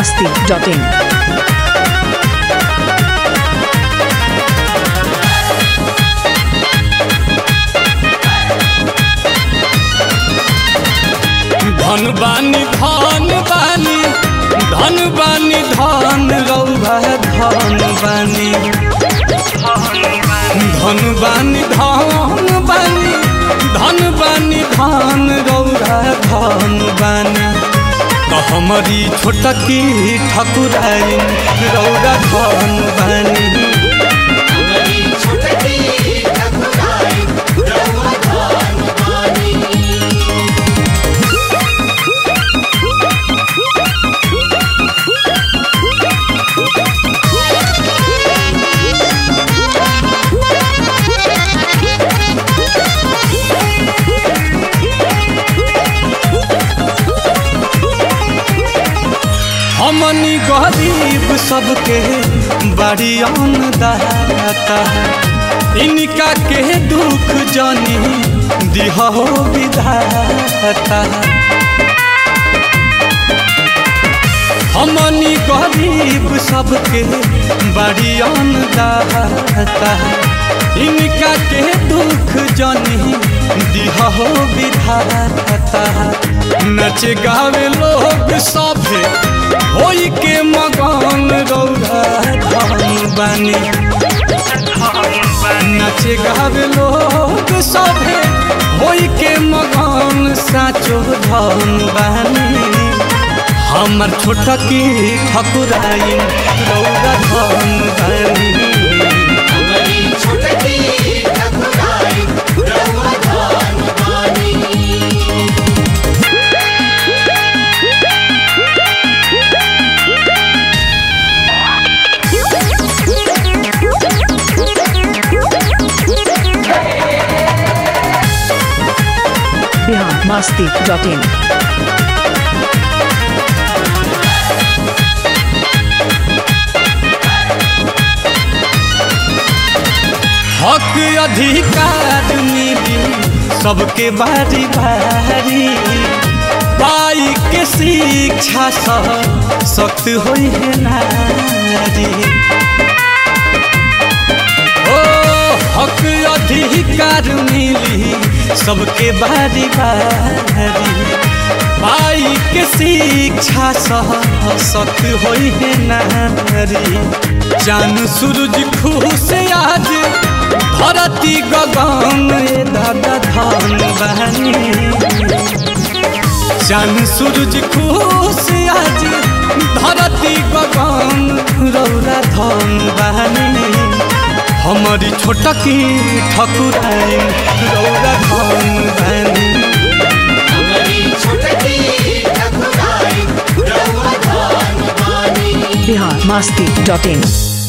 masti.in. धन बानी धन बानी धन बानी धन रौभा धन बानी धन बानी धन बानी धन बानी धन रौभा धन बानी तो हमारी छोटकी ठकुराई रौरा धन बानी हमनी गरीब सबके बड़ी दाता इनका के दुख जानी दिहो विधाता हमनी गरीब सबके बड़ी दाता इनका के दुख जानी दिहो विधाता नच गावे लोग सभे होई के मगन रौरा धन बानी नच गावे लोग सभे होई के मगन साचो धन बानी हमर छोटकी ठकुराई रौरा धन बानी Bihar masti.in. हक अधिकार मिली सबके बारी बारी पाई के शिक्षा सह सख्त होई है नारी ओ हक अधिकार मिली सबके बारी बारी पाई के शिक्षा सह सख्त होई है नारी चान सूरज खुश आज धरती गगन ए दादा धन बहनी चान सूरज खुश आज धरती गगन रौरा धन बहनी हमारी छोटकी ठकुराई रौरा धन बहनी Bihar masti.in.